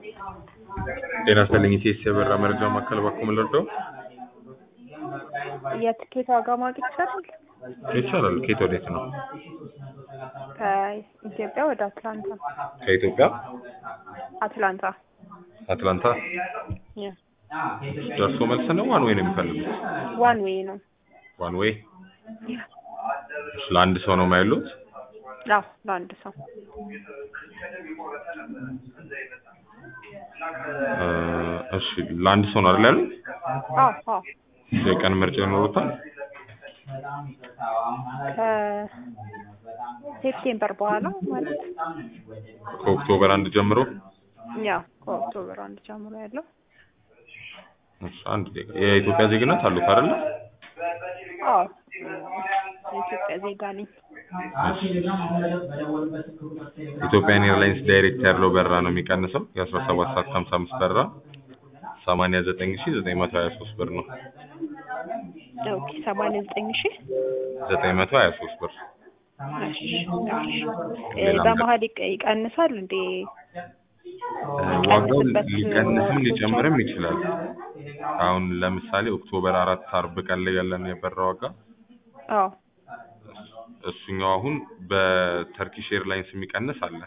ጤና ይስጥልኝ ኢቴስ የበራ መረጃ ማዕከል ባኮ ምን ልርዳው? የትኬት ዋጋ ማወቅ ይቻላል? ይቻላል። ከየት ወዴት ነው? ከኢትዮጵያ ወደ አትላንታ። ከኢትዮጵያ አትላንታ አትላንታ ደርሶ መልስ ነው ዋን ዌይ ነው የሚፈልጉት? ዋን ዌይ ነው። ዋን ዌይ ለአንድ ሰው ነው የማይሉት? አዎ ለአንድ ሰው እ እሺ ለአንድ ሰው ነው አይደል ያሉት? አዎ አዎ የቀን ምርጫ ይኖሩታል? ከሴፕቴምበር በኋላ ማለት ከኦክቶበር አንድ ጀምሮ ያው ከኦክቶበር አንድ ጀምሮ ያለው እሺ አንድ ዜጋ የኢትዮጵያ ዜግነት አሉት አይደል? አዎ የኢትዮጵያ ዜጋ ነኝ። ኢትዮጵያን ኤርላይንስ ዳይሬክት ያለው በረራ ነው የሚቀንሰው የአስራ ሰባት ሰዓት ከሀምሳ አምስት በረራ ሰማንያ ዘጠኝ ሺ ዘጠኝ መቶ ሀያ ሶስት ብር ነው። ኦኬ ሰማንያ ዘጠኝ ሺህ ዘጠኝ መቶ ሀያ ሶስት ብር እሺ እሺ በመሀል ይቀ- ይቀንሳል እንዴ? ዋጋው የሚቀንስበት ሊቀንስም ወቅቶች ሊጨምርም አሉ? ይችላል። አሁን ለምሳሌ ኦክቶበር አራት አርብ ቀን ላይ ያለን የበረራ ዋጋ አዎ እሱኛው አሁን በተርኪሽ ኤርላይንስ የሚቀንስ አለ።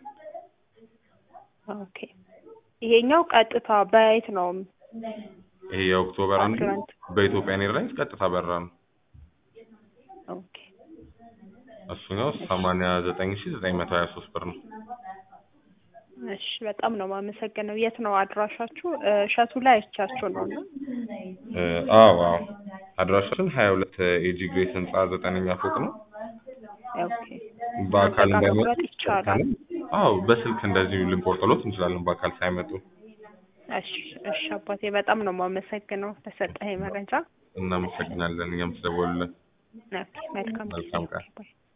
ኦኬ ይሄኛው ቀጥታ በየት ነው? ይሄ የኦክቶበር አንዱ አትላንታ። በኢትዮጵያን ኤርላይንስ ቀጥታ በረራ ነው። ኦኬ እሱኛው ሰማንያ ዘጠኝ ሺ ዘጠኝ መቶ ሀያ ሶስት ብር ነው። እሺ በጣም ነው የማመሰግነው። የት ነው አድራሻችሁ? እ፣ እሸቱ ላይ አይቻችሁ ነው እና እ፣ አዎ አዎ አድራሻችን ሀያ ሁለት ኤጂ ግሬስ ህንፃ ዘጠነኛ ፎቅ ነው። ኦኬ በአካል በቃ እንዳይመጡ መቁረጥ ይቻላል። አዎ በስልክ እንደዚሁ ልንቆርጥሎት እንችላለን በአካል ሳይመጡ። እሺ እሺ አባቴ በጣም ነው የማመሰግነው ለሰጠኸኝ መረጃ። እናመሰግናለን እኛም ስለደወሉልን። ኦኬ መልካም ጊዜ። መልካም ቀን። ኦኬ፣ ባይ